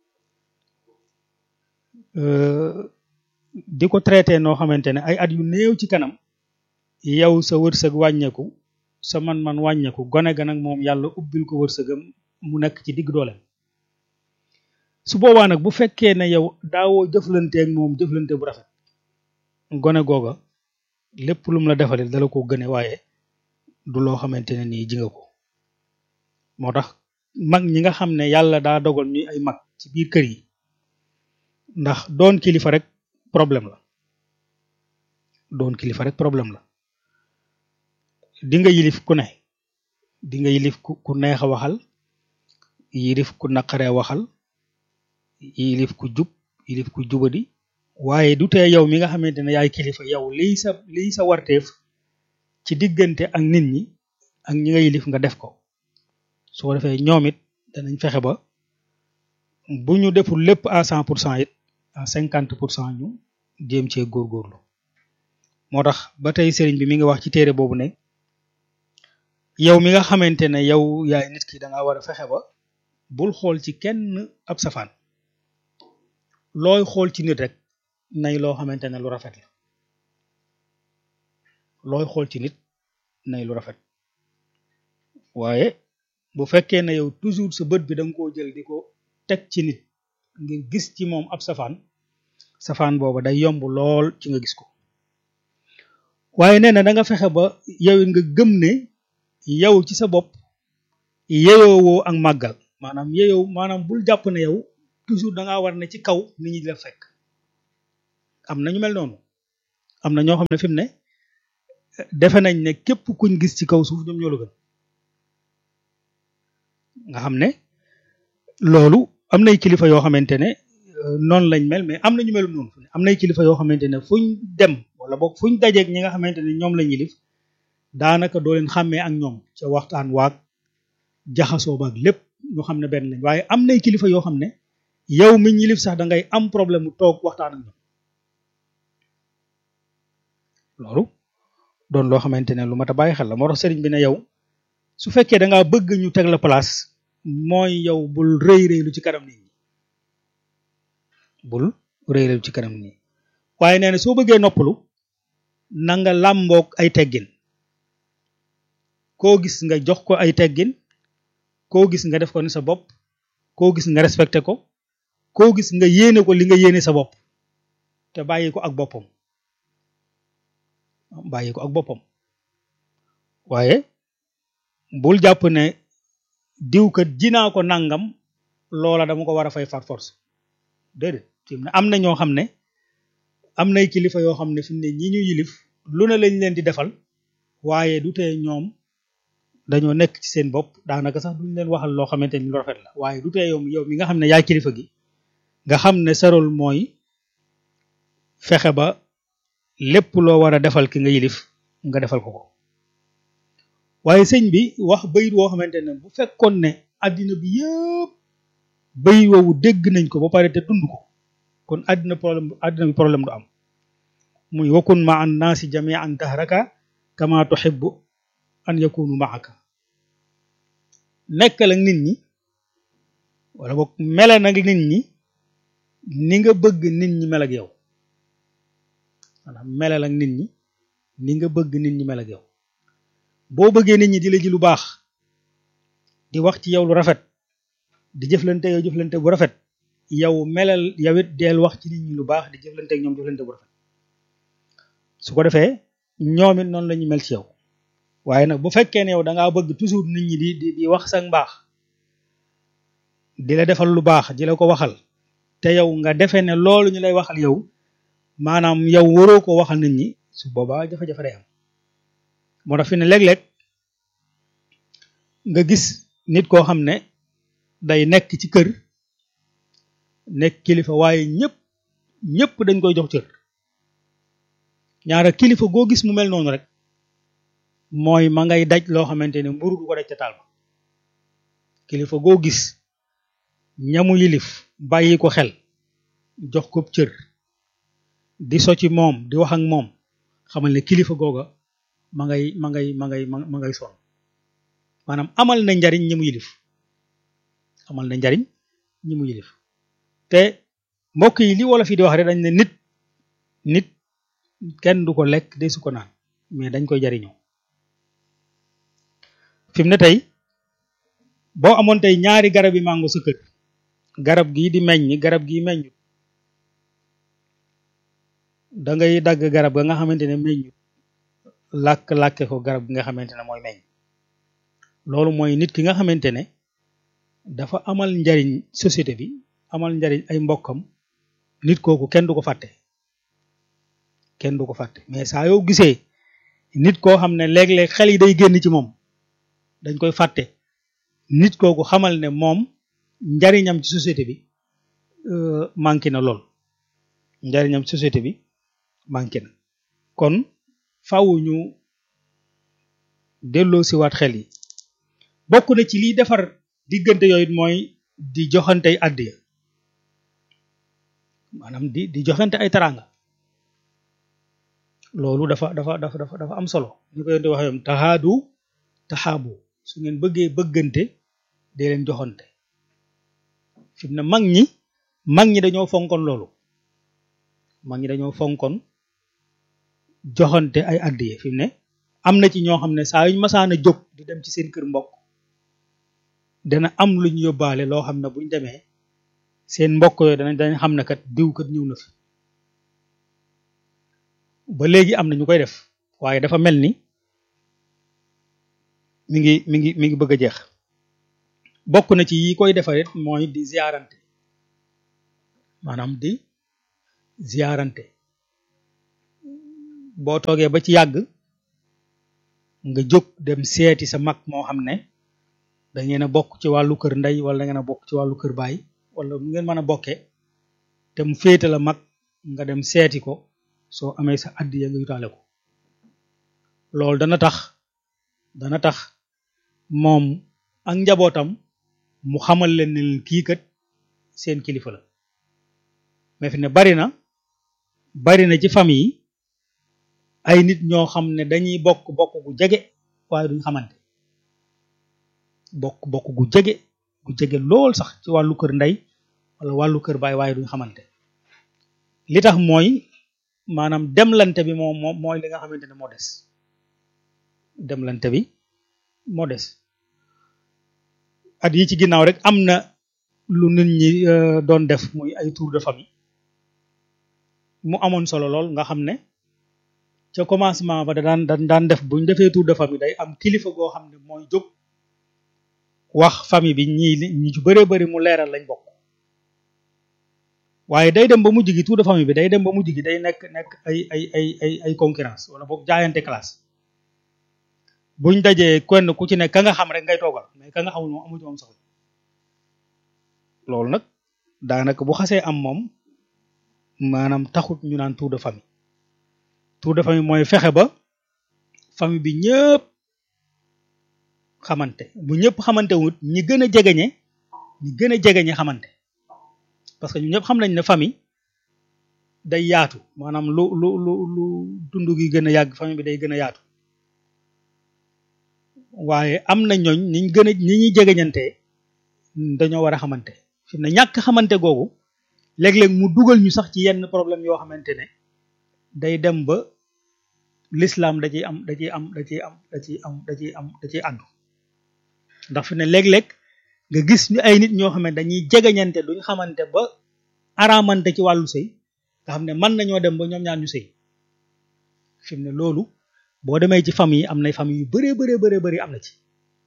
euh, di ko traité noo xamante ne ay at yu néew ci kanam yow sa wërsëg wàññeeku sa man-man wàññeeku gone ga nag moom yàlla ubbil ko wërsëgam mu nekk ci digg dooleem su boobaa nag bu fekkee ne yow daawoo jëflanteeg moom jëflante bu rafet gone googa lépp lu mu la defalee dala ko gëne waaye du loo xamante ne nii ji nga ko moo tax mag ñi nga xam ne yàlla daa dogal ñuy ay mag ci biir kër yi ndax doon kilifa rek problème la doon kilifa rek problème la di nga yilif ku ne di nga yilif ku ku neex a waxal yilif ku naqaree waxal yilif ku jub yilif ku jubadi waaye du tee yow mi nga xamante ne yaay kilifa yow liy sa liy sa warteef ci diggante ak nit ñi ak ñi nga yilif nga def ko su ko defee ñoom it danañ fexe ba bu ñu deful lépp à cent pour cent it à cinquante pour cent ñu jéem cee góorgóorlu moo tax ba tey sëriñ bi mi ngi wax ci téere boobu ne yow mi nga xamante ne yow yaay nit ki da nga war a fexe ba bul xool ci kenn ab safaan looy xool ci nit rek nay loo xamante ne lu rafet la looy xool ci nit nay lu rafet waaye bu fekkee ne yow toujours sa bët bi da nga koo jël di ko teg ci nit ngir gis ci moom ab safaan safaan booba day yomb lool ci nga gis ko waaye nee na da nga fexe ba yow it nga gëm ne yow ci sa bopp yeyoowoo ak màggal maanaam yeyow maanaam bul jàpp ne yow toujours da ngaa war ne ci kaw nit ñi di la fekk am na ñu mel noonu am na ñoo xam ne fi mu ne defe nañ ne képp kuñ gis ci kaw suuf ñoom ñoo la gën nga xam ne loolu am nay kilifa yoo xamante ne noonu lañ mel mais am na ñu melu noonu am nay kilifa yoo xamante ne fuñ dem wala boog fuñ dajeeg ñi nga xamante ne ñoom lañ yilif daanaka doo leen xàmmee ak ñoom ca waxtaan waag jaxasoo baag lépp ñu xam ne benn lañ waaye am nay kilifa yoo xam ne yow mi yilif sax da ngay am problème mu toog waxtaan ak ñoom loolu doon loo xamante ne lu mat a bàyyi xel la moo tax sëriñ bi ne yow su fekkee da ngaa bëgg ñu teg la place mooy yow bul rëy rëylu ci kanam nit ñi bul rëy rëylu ci kanam nit ñi waaye nee na soo bëggee noppalu na nga làmboog ay teggin koo gis nga jox ko ay teggin koo gis nga def ko ni sa bopp koo gis nga respecté ko koo gis nga yéene ko li nga yéene sa bopp te bàyyi ko ak boppam bàyyi ko ak boppam waaye bul jàpp ne diwkat jinaa ko nangam loola dama ko war a fay far force déedéet fi mu ne am na ñoo xam ne am nay kilifa yoo xam ne fi mu ne ñi ñu yilif lu ne lañ leen di defal waaye du tee ñoom dañoo nekk ci seen bopp daanaka sax duñ leen waxal loo xamante ni lu rafet la waaye du tee yow yow mi nga xam ne yaay kilifa gi nga xam ne sa rôle mooy fexe ba lépp loo war a defal ki nga yilif nga defal ko ko waaye sëñ bi wax bayit woo xamante ne bu fekkoon ne addina bi yëpp bayit woowu dégg nañ ko ba pare te dund ko kon addina problème addina bi problème du am muy wakun ma an naasi jamian dahraka kama tuhibbu an yakunu maaka nekkal ak nit ñi wala boog mele nag nit ñi ni nga bëgg nit ñi mel ak yow maanaam melal ak nit ñi ni nga bëgg nit ñi mel ak yow boo bëggee nit ñi di la ji lu baax di wax ci yow lu rafet di jëflante yow jëflante bu rafet yow melal yow it deel wax ci nit ñi lu baax di jëflante ak ñoom jëflante bu rafet su ko defee ñoom it noonu la ñu mel ci yow waaye nag bu fekkee ne yow da ngaa bëgg toujours nit ñi di di di wax sa mbaax di la defal lu baax di la ko waxal te yow nga defee ne loolu ñu lay waxal yow maanaam yow waroo ko waxal nit ñi su boobaa jafe-jafe day am moo tax fi ne léeg-léeg nga gis nit koo xam ne day nekk ci kër nekk kilifa waaye ñëpp ñëpp dañ koy jox cër ñaara kilifa goo gis mu mel noonu rek mooy ma ngay daj loo xamante ne mburu du ko daj ca taal ba kilifa goo gis ñamu yilif bàyyi ko xel jox ko cër di so ci moom di wax ak moom xamal ne kilifa googa ma ngay ma ngay ma ngay ma ngay sonn maanaam amal na njariñ ñi mu yilif amal na njariñ ñi mu yilif te mbokk yi li wala fii di wax rek dañ ne nit nit kenn du ko lekk de su ko naan mais dañ koy jariñoo fi mu ne tey boo amoon tey ñaari garab yi mango sa kër garab gii di meññ garab gii meññ da ngay dagg garab ga nga xamante ne meññu làkk-làkke ko garab gi nga xamante ne mooy meññ loolu mooy nit ki nga xamante ne dafa amal njariñ société bi amal njariñ ay mbokkam nit kooku kenn du ko fàtte kenn du ko fàtte mais saa yoo gisee nit koo xam ne léeg-léeg xel yi day génn ci moom dañ koy fàtte nit kooku xamal ne moom njariñam ci société bi manqué na lool njariñam ci société bi manqué na kon faaw ñu delloo si waat xel yi bokk na ci liy defar diggante yooyu mooy di joxante ay àddiya maanaam di di joxante ay taranga loolu dafa dafa dafa dafa dafa am solo ñu ko yonte waxee taxaadu taxaabu su ngeen bëggee bëggante dee leen joxante fi mu ne mag ñi mag ñi dañoo fonkoon loolu mag ñi dañoo fonkoon joxante ay addiye fi mu ne am na ci ñoo xam ne saa yuñ masaan a jóg di dem ci seen kër mbokk dana am lu ñu yóbbaale loo xam ne buñ demee seen mbokk yooyu danañ dañ xam ne kat diw kat ñëw na fi ba léegi am na ñu koy def waaye dafa mel ni mi ngi mi ngi mi ngi bëgg a jeex bokk na ci yi koy defarit mooy di ziarante maanaam di ziarante boo toogee ba ci yàgg nga jóg dem seeti sa mag moo xam ne da ngeen a bokk ci wàllu kër ndey wala da ngeen a bokk ci wàllu kër baay wala mu ngeen mën a bokkee te mu féete la mag nga dem seeti ko soo amee sa addiya nga yutaale ko loolu dana tax dana tax moom ak njabootam mu xamal leen ne kii kat seen kilifa la mais fi ne bari na bari na ci famille yi ay nit ñoo xam ne dañuy bokk bokk gu jege waaye duñ xamante bokk bokk gu jege gu jege lool sax ci wàllu kër ndey wala wàllu kër baay waaye duñ xamante li tax mooy maanaam demlante bi moom moom mooy li nga xamante ne moo des demlante bi moo des at yi ci ginnaaw rek am na lu nit ñi doon def muy ay tour de famille mu amoon solo lool nga xam ne ca commencement ba da daan da daan def buñ defee tour de famille day am kilifa goo xam ne mooy jóg wax famille bi ñii ñi ci bëree bëri mu leeral lañ bokk waaye day dem ba mujj gi tour de famille bi day dem ba mujj gi day nekk nekk ay ay ay ay ay concurrence wala boog jaayante classe buñ dajee kenn ku ci ne ka nga xam rek ngay toogal mais ka nga xamul moom amu ci moom soxla loolu nag daanaka bu xasee am moom maanaam taxut ñu naan tour de famille tour de famille mooy fexe ba famille bi ñëpp xamante bu ñëpp xamante wut ñi gën a jegeñe ñi gën a jegeñe xamante parce que ñu ñëpp xam nañ ne famille day yaatu maanaam lu lu lu lu dund gi gën a yàgg famille bi day gën a yaatu waaye am na ñooñ niñ gën a ni ñuy jegeñante dañoo war a xamante fi mu ne ñàkk xamante googu léeg-léeg mu dugal ñu sax ci yenn problème yoo xamante ne day dem ba l'islam da ciy am da ciy am da ciy am da ciy am da ciy am da ciy àddu ndax fi ne léeg-léeg nga gis ñu ay nit ñoo xam ne dañuy jegeñante duñ xamante ba araamante ci wàllu sëy nga xam ne mën nañoo dem ba ñoom ñaar ñu sëy fi mu ne loolu boo demee ci famille am nay famille yu bëree bëree bëree bëri am na ci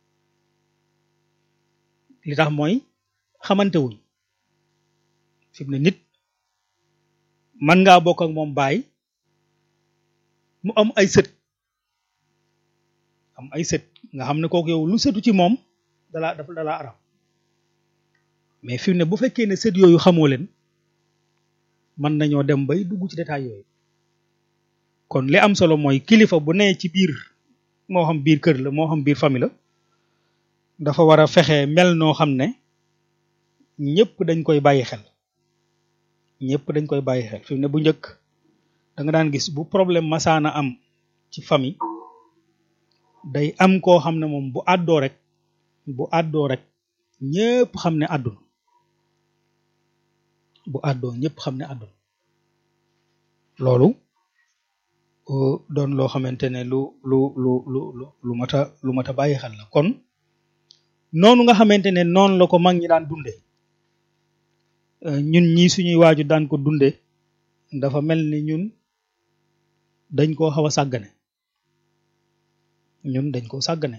li tax mooy xamante wuñ fi mu ne nit mën ngaa bokk ak moom baay mu am ay sët am ay sët nga xam ne kooku yow lu sëtu ci moom dalaa dafa dalaa aram mais fi mu ne bu fekkee ne sët yooyu xamoo leen mën nañoo dem bay dugg ci détail yooyu kon li am solo mooy kilifa bu nee ci biir moo xam biir kër la moo xam biir famille la dafa war a fexe mel noo xam ne ñëpp dañ koy bàyyi xel ñëpp dañ koy bàyyi xel fi mu ne bu njëkk da nga daan gis bu problème masaana am ci famille day am koo xam ne moom bu àddoo rek bu àddoo rek ñëpp xam ne àdduna bu àddoo ñëpp xam ne àdduna loolu doon loo xamante ne lu lu lu lu lu lu mat a lu mat a bàyyi xel la kon noonu nga xamante ne noonu la ko mag ñi daan dunde ñun ñii suñuy waaju daan ko dunde dafa mel ni ñun dañ koo xaw a sàggane ñun dañ koo sàggane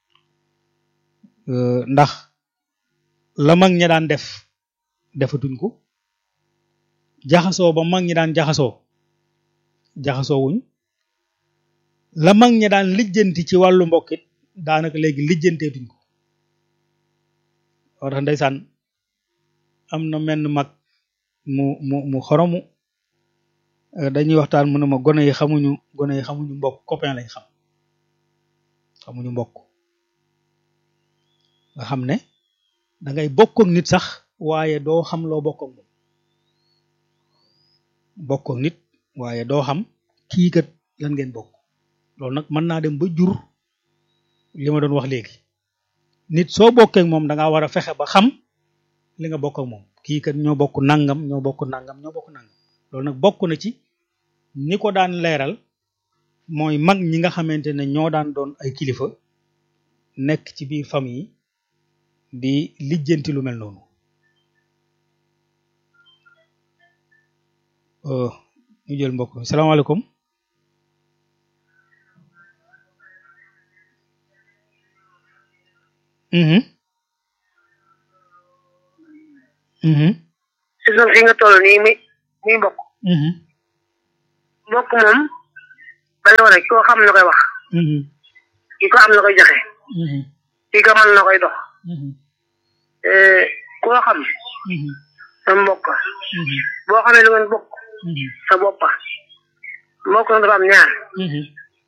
ndax la mag ñi daan def defatuñ ko jaxasoo ba mag ñi daan jaxasoo jaxasoo wuñ la mag ñi daan lijjanti ci wàllu mbokkit daanaka léegi lijjanteetuñ ko war tax ndeysaan am na menn mag mu mu mu xoromu dañuy waxtaan mu ne ma gone yi xamuñu gone yi xamuñu mbokk copain lañ xam xamuñu mbokk nga xam ne da ngay bokk ak nit sax waaye doo xam loo bokk ak moom bokk ak nit waaye doo xam kii kat lan ngeen bokk loolu nag mën naa dem ba jur li ma doon wax léegi nit soo bokkee ak moom da ngaa war a fexe ba xam li nga bokk ak moom kii kat ñoo bokk nangam ñoo bokk nangam ñoo bokk nangam loolu nag bokk na ci ni ko daan leeral mooy mag ñi nga xamante ne ñoo daan doon ay kilifa nekk ci biir famille di lijjanti lu mel noonu ñu jël mbokk mi salaamaaleykum Mhm. si suuf si nga toll nii muy muy mbokk Mhm. mbokk moom bari woon koo xam na koy wax Mhm. ki ko am na koy joxe Mhm. ki ko mën na koy dox Mhm. Eh, koo xam Mhm. sa mbokk Mhm. boo xamee lu ngeen bokk Mhm. sa boppa mbokk na dafa am ñaar Mhm.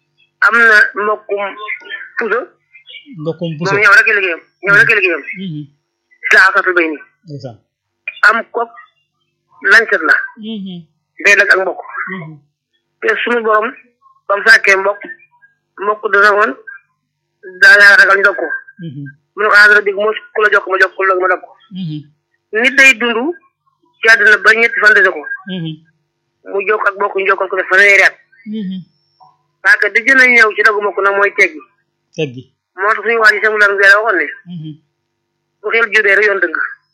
am na mbokkum puso mbokkum puso moom ñëw rek liggéeyam ñëw rek liggéeyam Mhm. islaaxatul bay nii ndeysaan am kopp lancet la Mhm. day dag ak mbokk Mhm. te suñu borom ba mu sàkkee mbokk mbokk dana woon daa yaa ragal ndog ko Mhm. mu ne ko àndara dig mos ku la jokk ma jokk ku la ma dog ko Mhm. nit day dund ci àdduna ba ñetti fan dese ko Mhm. mu jokk ak bokk ñu jokkal ko def fanweeri at Mhm. parce que di gën a ñëw ci dogu mbokk nag mooy teggi teggi moo tax suñu waa ji sama lar ngeen waxoon ne Mhm. bu xel judee rek yoon dëgg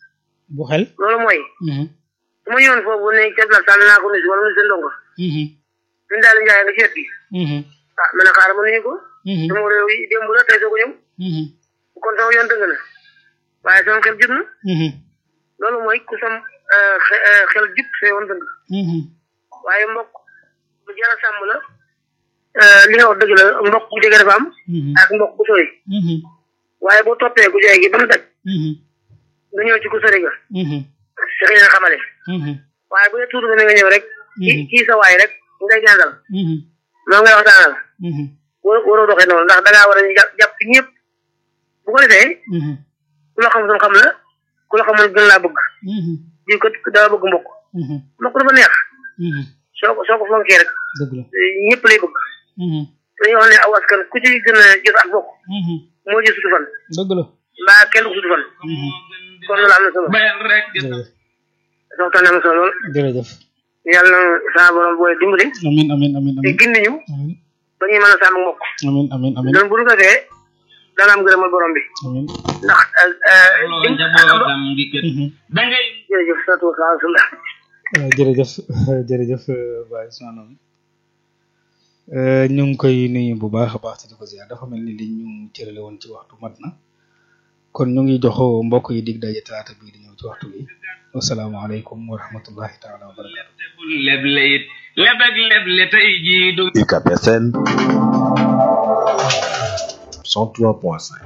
bu xel loolu mooy Mhm. su ma ñëwoon foofu ne ceeb la sànni naa ko nuyu wala nuyu seen ndongo Mhm. suñu daal njaay nga ci wet gi Mhm. ah ma ne xaaral ma nuyu ko Mhm. sama réew yi démb la tey soo ko ñëw Mhm. kon sama yoon dëgg na waaye sama xel jub na Mhm. loolu mooy ku sam eh, xe- eh, xel jub sa yoon dëgg Mhm. waaye mbokk lu jar a sàmm la eh, li nga wax dëgg la mbokk bu jege dafa am Mhm. ak mbokk bu sori Mhm. waaye boo toppee ku jege gi ba mu daj Mhm. nga ñëw ci ku sori ga Mhm. fexe leen xamale Mhm. waaye bu dee tuuti nga ñëw rek kii Mhm. kii sa waay rek ngay jàngal Mhm. moom ngay waxtaanal Mhm. war waroo doxee noonu ndax da ngaa war a jàpp jàpp ñëpp bu ko defee Mhm. ku la xam sam xam la ku la xamul gën laa bëgg Mhm. di ko daa bëgg mbokk Mhm. mbokk dafa neex Mhm. soo ko soo ko fonkee rek dëgg la ñëpp lay bëgg Mhm. dañuy wax ne aw askan ku ci gën a jot ak bokk Mhm. moo ji sutu fan dëgg la mbaa kenn ku sutu fan Mhm. kon loolu am na solo bayal rek di jërëjëf waxtaan am na solo lool jërëjëf yàlla na saa borom booy dimbali amin amin amin te amin gindi ñu amin ba ñuy mën a sàmm mbokk amin amin amin loolu bu ñu ko defee dana am gërëmal borom bi amin ndax loolu njabootam gi kët Mhm. da ngay jërëjëf salaatu wasalaam rasulillah waaw jërëjëf jërëjëf Baye Ousmane Ngom ñu ngi koy nuyu bu baax a baax te di ko ziar dafa mel ni li ñu cërale woon ci waxtu mat na kon ñu ngi jox mbokk yi dig daje talaata bii di ñëw ci waxtu bi wasalaamaaleykum wa rahmatullahi taala wa barakatu tebul leble it lebeg leble tey jii du UCAB FM 103.5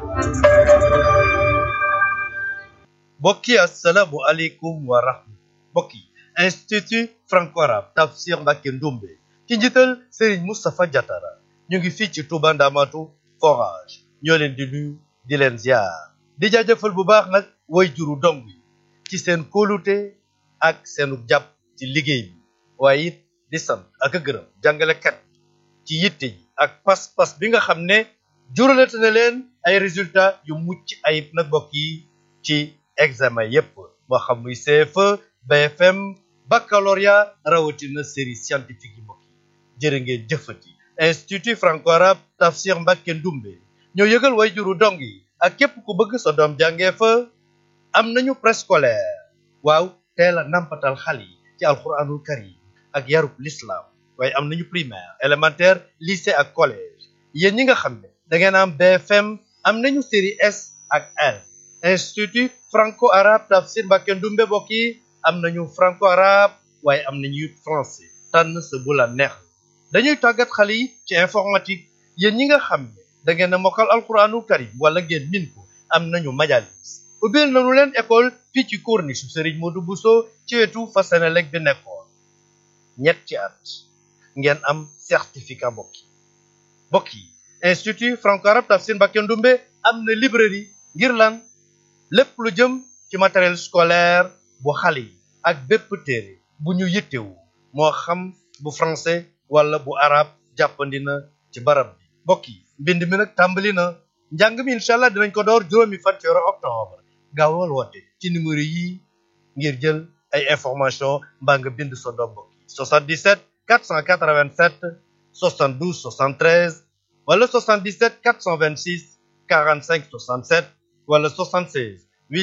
mbokk yi asalaamu aleykum wa rahma mbokk yi institut franco arabe tafsir Mbacké Ndoumbe ci njiital Serigne Moustapha Diatara ñu ngi fii ci Touba Ndamatu forage ñoo leen di nuyu di leen ziar di jaajëfal bu baax nag way juru dong yi ci seen kóolute ak seenu jàpp ci liggéey bi waaye it di sant ak a gërëm jàngalekat ci yitte yi ak pas-pas bi nga xam ne juralate na leen ay résultats yu mucc ayib nag mbokk yi ci examen yépp moo xam muy CFE BFM baccalauréat rawatina série scientifique yi mbokk yi jërë ngeen jëfati institut franco arabe tafsir Mbacké Ndoumbe ñoo yëgal way juru dong yi ak képp ku bëgg sa doom jàngee fa am nañu préscolaire waaw teel a nampatal xale yi ci alquranul karim ak yarub l'islam waaye am nañu primaire élémentaire lycée ak collège yéen ñi nga xam ne da ngeen am BFM am nañu série S ak L institut franco arabe tafsir Mbacké Ndoumbe mbokk yi am nañu franco arabe waaye am nañu it français tànn sa bu la neex dañuy tàggat xale yi ci informatique yéen ñi nga xam ne da ngeen a mokkal alquranul karim wala ngeen min ko am nañu majalis ubbil nañu leen école fii ci corniche Serigne Modou Bousso ci wetu Fasenelek bi nekkoon ñetti at ngeen am certificat mbokk yi mbokk yi institut franco arabe tafsir Mbacké Ndoumbe am na librairie ngir lan lépp lu jëm ci matériel scolaire bu xale yi ak bépp téere bu ñu yittewu moo xam bu français wala bu arabe jàppandi na ci barab bi mbokk yi mbind mi nag tàmbali na njàng mi incha allah dinañ ko door juróomi fan ci weeru octobre gaawal woote ci numéro yi ngir jël ay information mbaa nga bind sa doom mbokk yi 77 487 72 73 wala 77 426 45 67 wala 76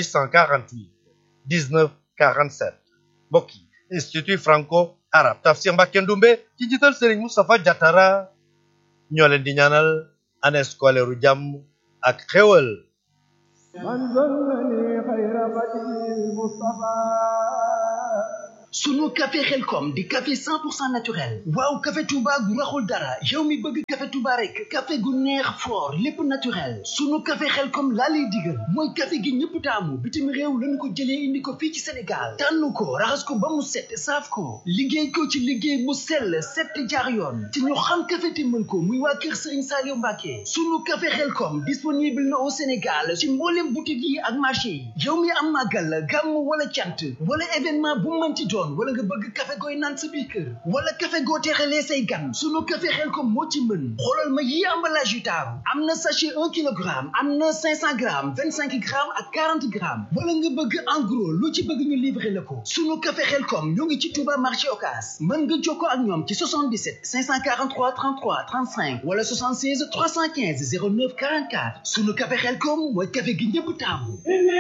848 19 47 mbokk yi institut franco arabe tafsir Mbacké Ndoumbe ci njiital Serigne Moustapha Diatara ñoo leen di ñaanal année scolaire u jàmm ak xéwal sunu café xelkom di café 100% naturel waaw café touba gu raxul dara yow mi bëgg café touba rek café gu neex fort lépp naturel sunu café xelkom laa lay digal mooy café gi ñëpp taamu bitim réew lañu ko jëlee indi ko fii ci sénégal tànn ko raxas ko ba mu set saaf ko liggéey ko ci liggéey mu sell set jaar yoon te ñu xam café te mën ko muy waa kër sëriñ Saliou Mbacke sunu café xelkom disponible na au sénégal ci mboolem boutique yi ak marché yi yow mi am màggal gàmm wala cant wala événement bu mën ci doon wala nga bëgg café gooy naan sa biir kër wala café goo teexalee say gan sunu café xel ko moo ci mën xoolal ma yi emballage yu taaru am na sachet un kilogramme am na cinq cent grammes vingt cinq grammes ak quarante grammes wala nga bëgg en gros lu ci bëgg ñu livrer la ko sunu café xel kom ñoo ngi ci Touba marché Ocass mën nga jokkoo ak ñoom ci 77 543 33 35 wala 76 315 09 44 sunu café xel kom mooy café gi ñëpp taamu